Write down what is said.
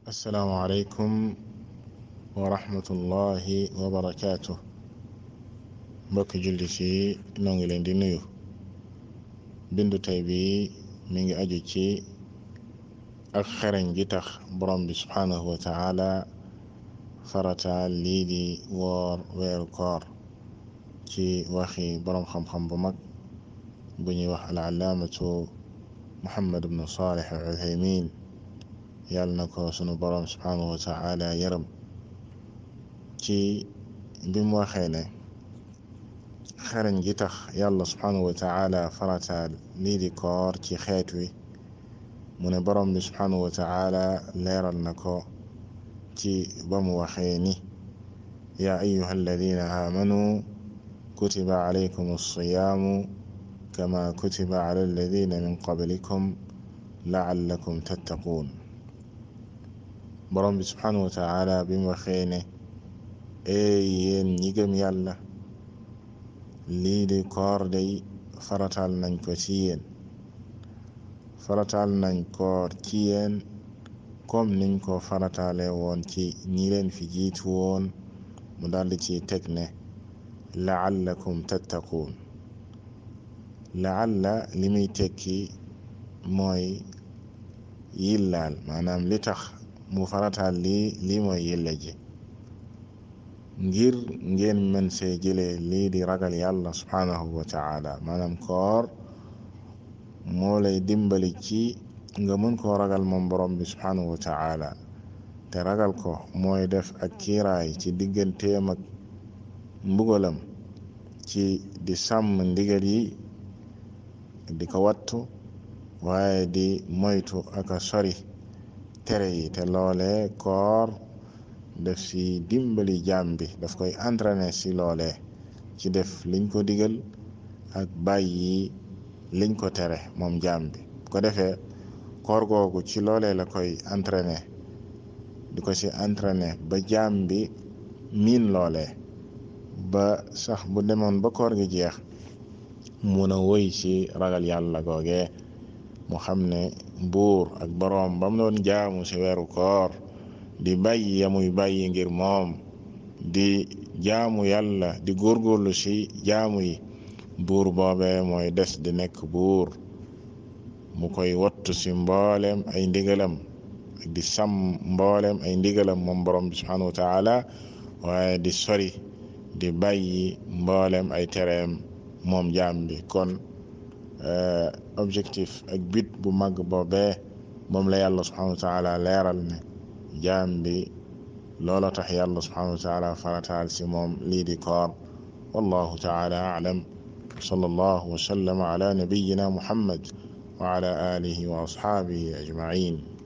asalaamualeykum wa rahmatullahi wa barakaatu mbokki jullit yi noo ngi leen di nuyu bindu tey bi mi ngi aju ci ak xereñ gi tax borom bi subhaanahu wa taala farataal lii di woor weeru koor ci waxi borom xam-xam bu mag bu ñuy wax al allaamatu muhammad ibnu salih al uthaymin yàlla na ko sunu borom subhaanahu wa taala yërëm ci bi mu waxee ne xereñ gi tax yàlla subhaanahu wa taala farataal lii di koor ci xeet wi mu ne borom bi subhaanahu wa taala leeral na ko ci ba mu waxee ni yaa ayuha alladina aamanu kutiba alaykum alsiyaamu kama kutiba ala alladina min qablikum laallakum tattaquun borom bi subhaanahu wa taala bi mu waxee ne ee yéen ñi gëm yàlla lii di koor day farataal nañ ko ci yéen farataal nañ koor ci yéen comme niñ ko farataale woon ci ñi leen fi jiitu woon mu daldi ci teg ne laallakum tattaquun laalla li muy tekki mooy yillaal maanaam li tax mu farataal lii lii mooy yilla ji ngir ngeen mën see jëlee lii di ragal yàlla subhaanahu wa taala maanaam koor moo lay dimbali ci nga mën koo ragal moom borom bi subhaanahu wa taala te ragal ko mooy def ak kiiraay ci digganteem ak mbugalam ci di sàmm ndigal yi di ko wattu waaye di moytu ak a sori tere yi te loole koor def si dimbali jaam bi daf koy entraîner si loole ci def liñ ko digal ak bàyyi liñ ko tere moom jaam bi ko defee koor googu ci loole la koy entraîner di ko si entraîner ba jaam bi miin loole ba sax bu demoon ba koor gi jeex mun a woy ci ragal yàlla googee mu xam ne buur ak boroom ba mu doon jaamu ci weeru koor di bàyyi yamuy bàyyi ngir moom di jaamu yàlla di góorgóorlu ci jaamu yi buur boobee mooy des di nekk buur mu koy wattu ci mbooleem ay ndigalam ak di sàmm mbooleem ay ndigalam moom borom bi subhanahu wa taala waaye di sori di bàyyi mbooleem ay tereem moom jaam bi kon objectif ak but bu mag boobee moom la yàlla subhanahu wa taala leeral ne jaam bi loola tax yàlla subhanahu wa taala farataal si moom lii di koor wallahu taala alam sallallahu wa sallama ala nabiyina muhammad wa ala alihi wa ashaabihi ajmain